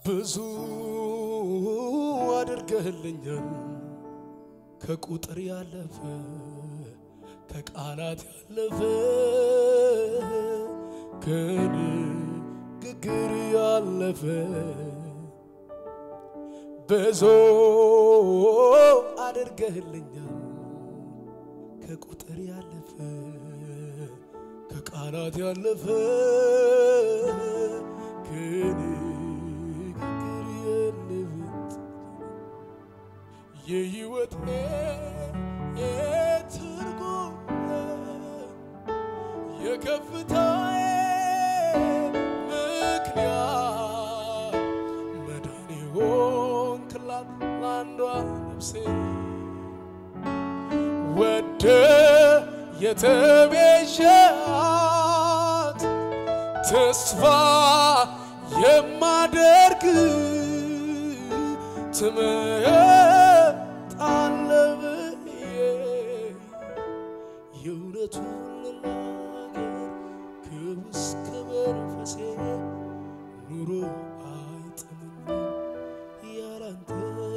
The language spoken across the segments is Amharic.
ብዙ አድርገህልኛል ከቁጥር ያለፈ ከቃላት ያለፈ ከንግግር ያለፈ ብዙ አድርገህልኛል ከቁጥር ያለፈ ከቃላት ያለፈ ከንግግር ያለፈ የህይወት ትርጉም የከፍታዬ ምክንያት መዳኔ ሆንክላት ለአንዷ ነፍሴ ወደ የተቤዣት ተስፋ የማደርግ ትመጣለህ ብዬ የእውነቱን ልናገር ከውስጥ ከመንፈሴ ኑሮ አይጥምም ያላንተ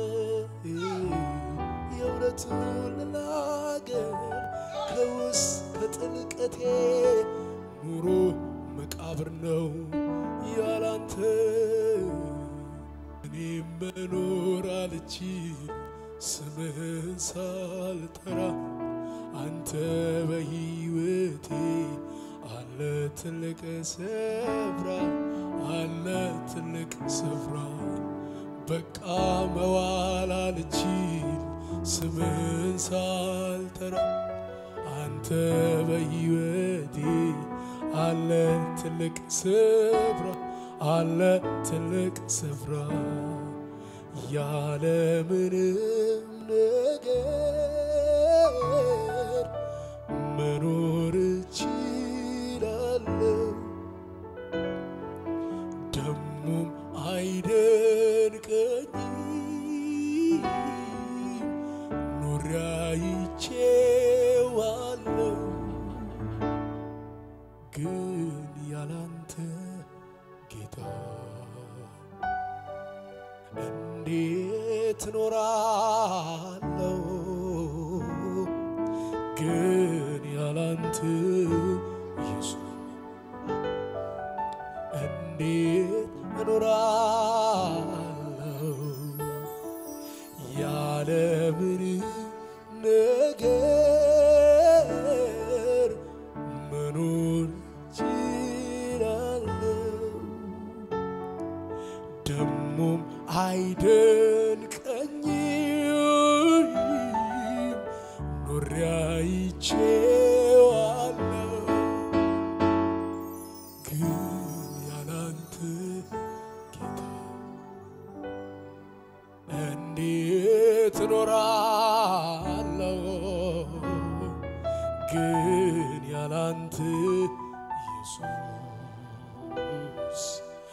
የእውነቱን ልናገር ከውስጥ ከጥልቀቴ ኑሮ መቃብር ነው ያላንተ እኔ መኖር አልችል ስምህን ሳልጠራ አንተ በሕይወቴ አለ ትልቅ ስፍራ አለ ትልቅ ስፍራ በቃ መዋል አልችል ስምህን ሳልጠራ አንተ በሕይወቴ አለ ትልቅ ስፍራ አለ ትልቅ ስፍራ ያለ ምንም ነገር መኖር እችላለሁ። ደሞም አይደንቀኝም ኖሬ አይቼዋለሁ። ግን ያላንተ ጌታ እንዴት እኖራለሁ? ግን ያላንተ ኢየሱስ እንዴት እኖራለሁ? ያለ ምንም ነገር መኖር ችላለሁ። ደሞም አይደንቀኝም ኖሬ አይቼዋለሁ። ግን ያላንተ ጌታ እንዴት እኖራለሁ? ግን ያላንተ ኢየሱስ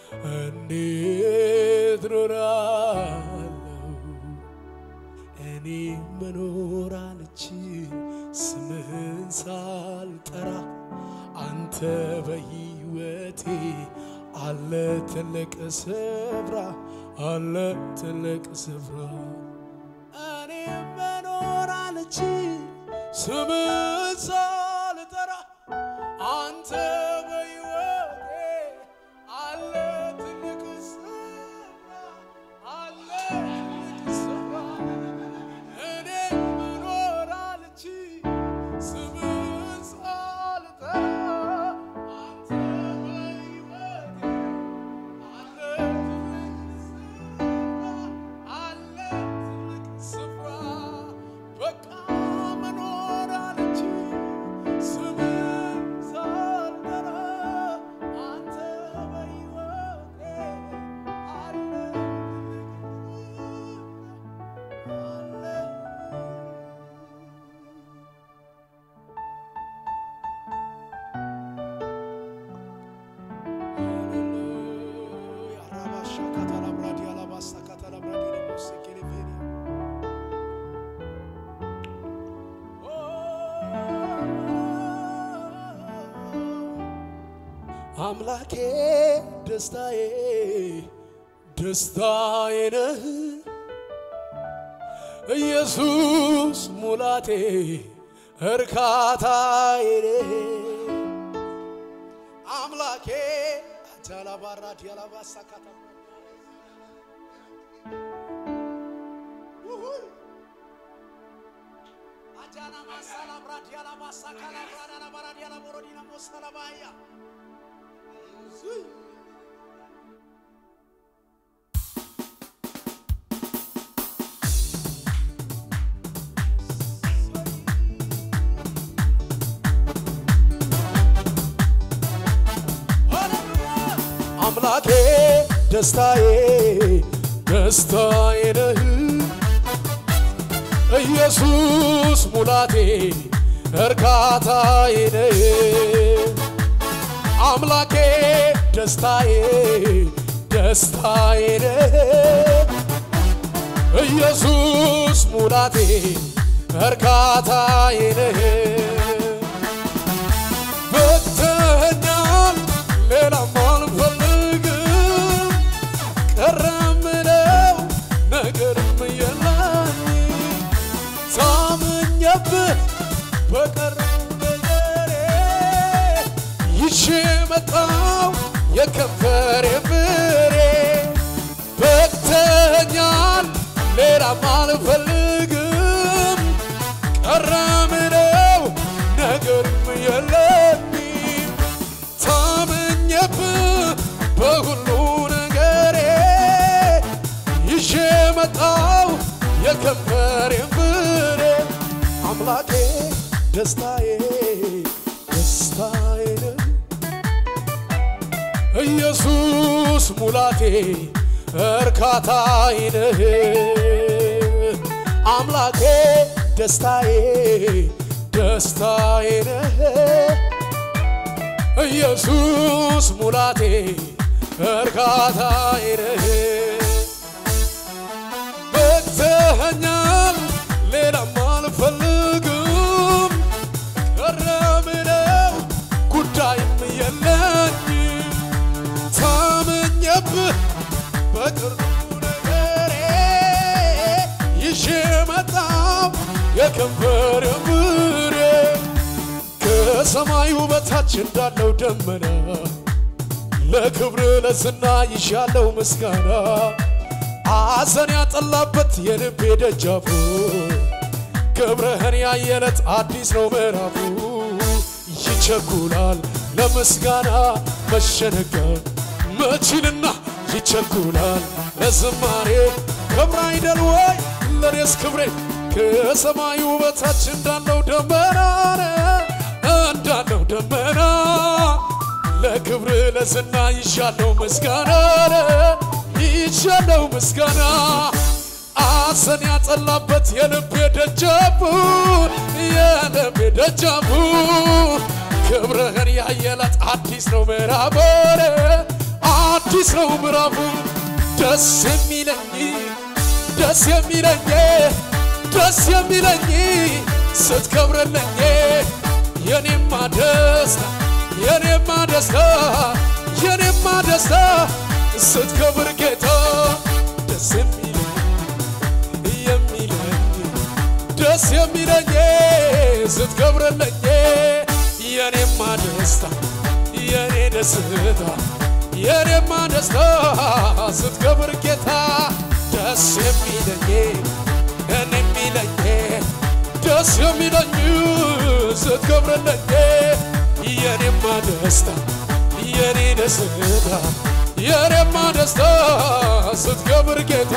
እንዴት እኖራለሁ? እኔ መኖር አልችል ስምህን ሳልጠራ አንተ በሕይወቴ አለ ትልቅ ስፍራ አለ ትልቅ ስፍራ እኔ መኖር አልችል ስምህን ሳልጠራ አንተ በሕይወቴ አለ ትልቅ ስፍራ አለ ትልቅ ስፍራ እኔ መኖር አልችል ስምህን ሳልጠራ አንተ በሕይወቴ አለ ትልቅ ስፍራ አለ ትልቅ ስፍራ በቃ መኖር አልችል ስምህን ሳልጠራ አንተ በሕይወቴ አለ አምላኬ ደስታዬ ደስታዬ ነህ ኢየሱስ ሙላቴ እርካታዬ ነህ አምላኬ ጃላባራ ዲያላባሳ ካታ አጃና ማሳላ ብራድ ያላባሳ ካላ ብራዳ ላባራ ዲያላ ቦሮዲና ሞሳላ ባያ አምላኬ ደስታዬ ደስታዬ ነህ ኢየሱስ ሙላቴ እርካታዬ ነህ አምላኬ ደስታዬ ደስታዬ ነህ ኢየሱስ ሙላቴ እርካታዬ ነህ በተኛል ሌላም አልፈልግም ቀረ ምለው ነገርም የለኝ ታምኜብህ በቀረው ነገሬ ይዤ መጣው የከንፈሬ ፍሬ በቅተኛል ሌላም አልፈልግም ቀረ ምለው ነገርም የለኝም ታምኜብህ በሁሉ ነገሬ ይዤ መጣው የከንፈሬን ፍሬ አምላኬ ደስታዬ ደስታዬ ነህ ኢየሱስ ሙላቴ እርካታዬ ነህ አምላኬ ደስታዬ ደስታዬ ነህ ኢየሱስ ሙላቴ እርካታዬ ነህ በቅተኸኛል ሌላም አልፈልግም ቀረ ምለው ጉዳይም የለኝም ታምኜብህ በቅርቡ ነገሬ ይዤ መጣው የከንፈር ፍሬ ከሰማዩ በታች እንዳለው ደመና ለክብር ለዝና ይሻለው ምስጋና ሐዘን ያጠላበት የልቤ ደጃፉ ክብርህን ያየለት አዲስ ነው ምዕራፉ ይቸኩላል ለምስጋና መሸነጋ መችልና ይቸኩላል ለዝማሬ ክብር አይደል ወይ ለኔስ ክብሬ ከሰማዩ በታች እንዳለው ደመና እንዳለው ደመና ለክብር ለዝና ይሻለው ምስጋና ይሻለው ምስጋና አሰን ያጠላበት የልቤ ደጃፉ የልቤ ደጃፉ ክብርህን ያየላት አዲስ ነው ምዕራፉ አዲስ ነው ምዕራፉ ደስ የሚለኝ ደስ የሚለኝ ደስ የሚለኝ ስትከብርልኝ የኔማ ደስታ የኔማ ደስታ የኔማ ደስታ ስትከብር ጌታ ደስ የሚለኝ የሚለኝ ደስ የሚለኝ ስትከብርልኝ የኔማ ደስታ የኔ ደስታ የኔማ ደስታ ስትከብር ጌታ ደስ የሚለኝ እኔ የሚለኝ ደስ የሚለኝ ስትከብርልኝ የኔማ ደስታ የኔ ደስታ የኔማ ደስታ ስትከብር ጌታ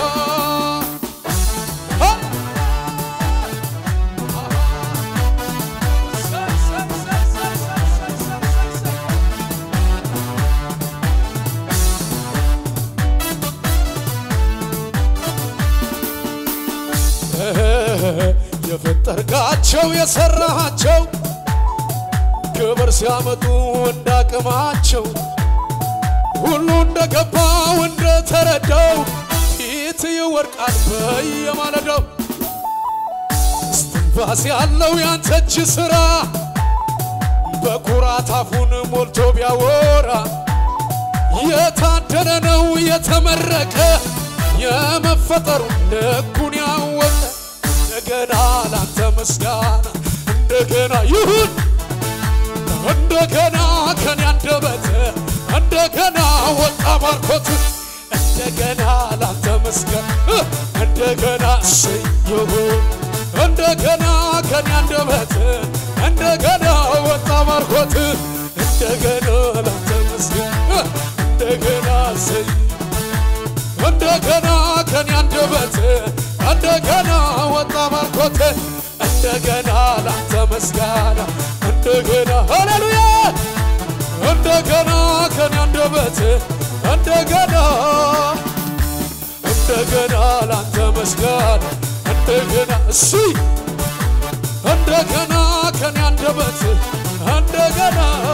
የፈጠርካቸው የሰራሃቸው ክብር ሲያመጡ እንዳቅማቸው ሁሉ እንደገባው እንደተረዳው ፊት ይወድቃል በየማለዳው እስትንፋስ ያለው ያንተ እጅ ሥራ በኩራት አፉን ሞልቶ ቢያወራ የታደለ ነው የተመረቀ የመፈጠሩ ልኩን ያወቀ እንደገና ላንተ ምስጋና እንደገና ይሁን እንደገና ከኔ አንደበት እንደገና ወጣ ባርኮት እንደገና ላንተ ምስጋና እንደገና እሰይ ይሁን እንደገና ከኔ አንደበት እንደገና ወጣ ባርኮት እንደገና ላንተ ምስጋና እንደገና እሰይ እንደገና ከኔ አንደበት እንደገና ወጣ ባርኮት እንደገና ላንተ ምስጋና እንደገና ሃሌሉያ እንደገና ከኔ አንደበት እንደገና እንደገና ላንተ ምስጋና እንደገና እሺ እንደገና ከኔ አንደበት እንደገና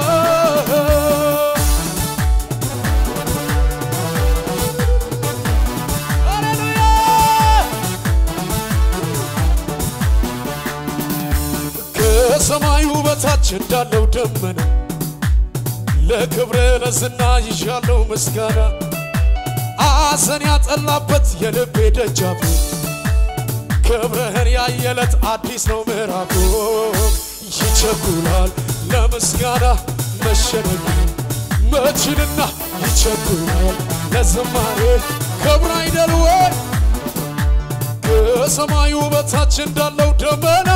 ከሰማዩ በታች እንዳለው ደመና ለክብረ ለዝና ይሻለው ምስጋና አዘን ያጠላበት የልቤ ደጃፍ ክብርህን ያየለት አዲስ ነው ምዕራፉ ይቸኩላል ለምስጋና መሸነፍ መችልና ይቸኩላል ለዝማሬ ክብር አይደል ወይ ከሰማዩ በታች እንዳለው ደመና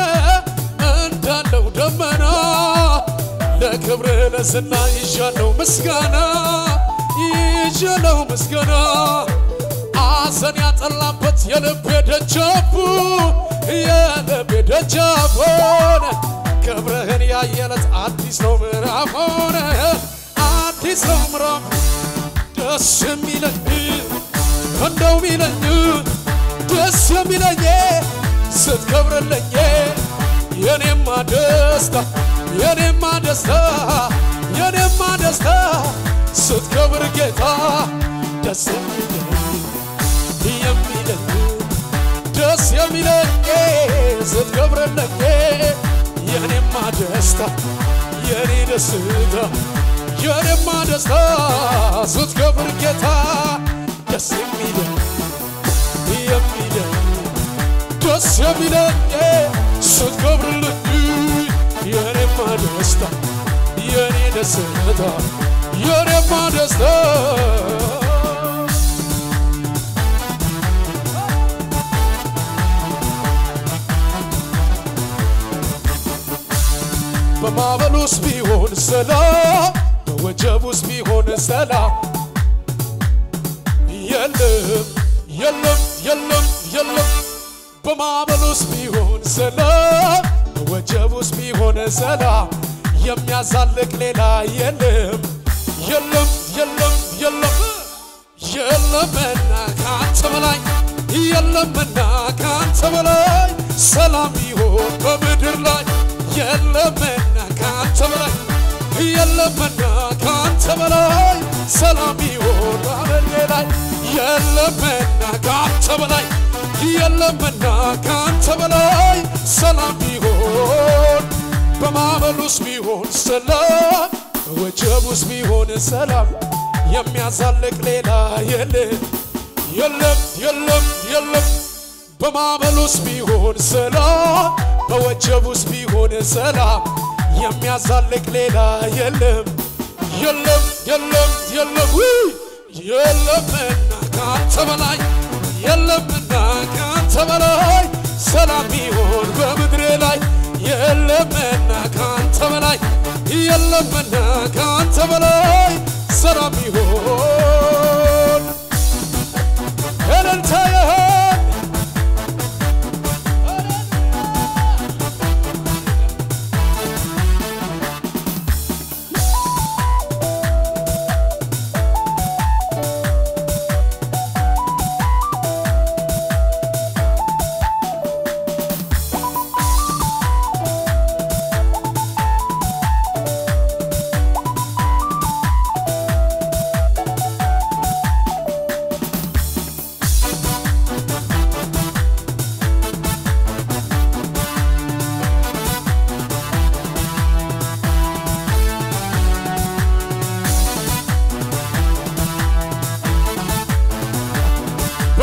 እንዳለው ደመና ለክብር ለዝና ይዣለው ምስጋና ይዣለው ምስጋና አዘን ያጠላበት የልቤ ደጃፉ የልቤ ደጃፍ ሆነ ክብርህን ያየለት አዲስ ነው ምዕራፍ ሆነ አዲስ ነው ምዕራፍ ደስ የሚለኝ እንደው ሚለኝ ደስ የሚለኝ ስትከብርልኝ የኔማ ደስታ የኔማ ደስታ የኔማ ደስታ ስትከብር ጌታ ደስ የሚለኝ የሚለኝ ደስ የሚለኝ ስትከብርልኝ የኔማ ደስታ የኔ ደስታ የኔማ ደስታ ስትከብር ጌታ ደስ የሚለኝ የሚለኝ ደስ የሚለኝ ስትከብርልኝ የኔማ ደስታ የኔ ደስታ የኔማ ደስታ በማዕበል ውስጥ ቢሆን ሰላም በወጀብ ውስጥ ቢሆን ሰላም የለም የለም የለም የለም በማዕበል ውስጥ ቢሆን ሰላም በወጀብ ውስጥ ቢሆን ሰላም የሚያዛልቅ ሌላ የለም የለም የለም የለም የለምና ከአንተ በላይ የለምና ከአንተ በላይ ሰላም ይሆን በምድር ላይ የለምና ከአንተ በላይ የለምና ከአንተ በላይ ሰላም ይሆን በምድር ላይ የለምና ከአንተ በላይ የለምና ከአንተ በላይ ሰላም ቢሆን በማዕበል ውስጥ ቢሆን ሰላም በወጀብ ውስጥ ቢሆን ሰላም የሚያዛልቅ ሌላ የለም የለም የለም የለም በማዕበል ውስጥ ቢሆን ሰላም በወጀብ ውስጥ ቢሆን ሰላም የሚያዛልቅ ሌላ የለም የለም የለም የለም ውይ! የለምና ከአንተ በላይ የለምና ከአንተ በላይ ሰላም ቢሆን በምድሬ ላይ የለምና ከአንተ በላይ የለምና ከአንተ በላይ ሰላም ቢሆን እልልታ ይሆን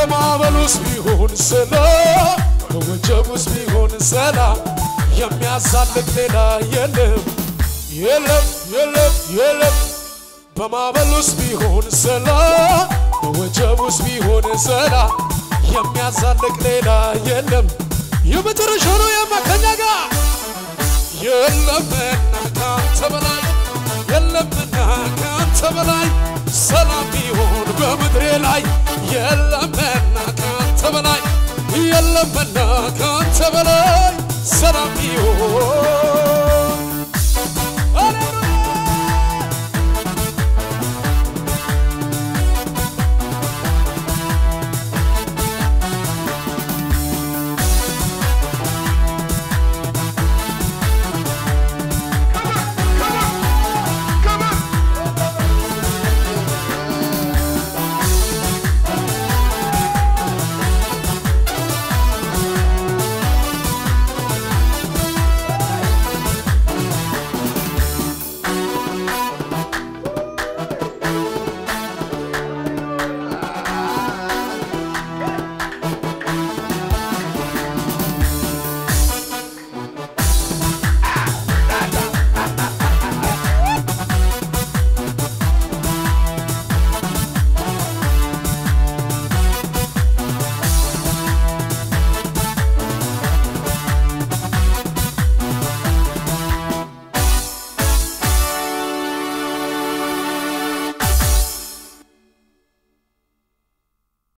በማዕበሉስ ቢሆን ሰላም በወጀቡስ ቢሆን ሰላም የሚያሳልቅ ሌላ የለም የለም የለም የለም በማዕበሉስ ቢሆን ሰላም በወጀቡስ ቢሆን ሰላም የሚያሳልቅ ሌላ የለም የመጨረሻ ነው የማከኛ ጋር የለምና ካንተ በላይ የለምና ካንተ በላይ ሰላም ቢሆን በምድሬ ላይ የለምና ካንተ በላይ የለምና ካንተ በላይ ሰላም ቢሆን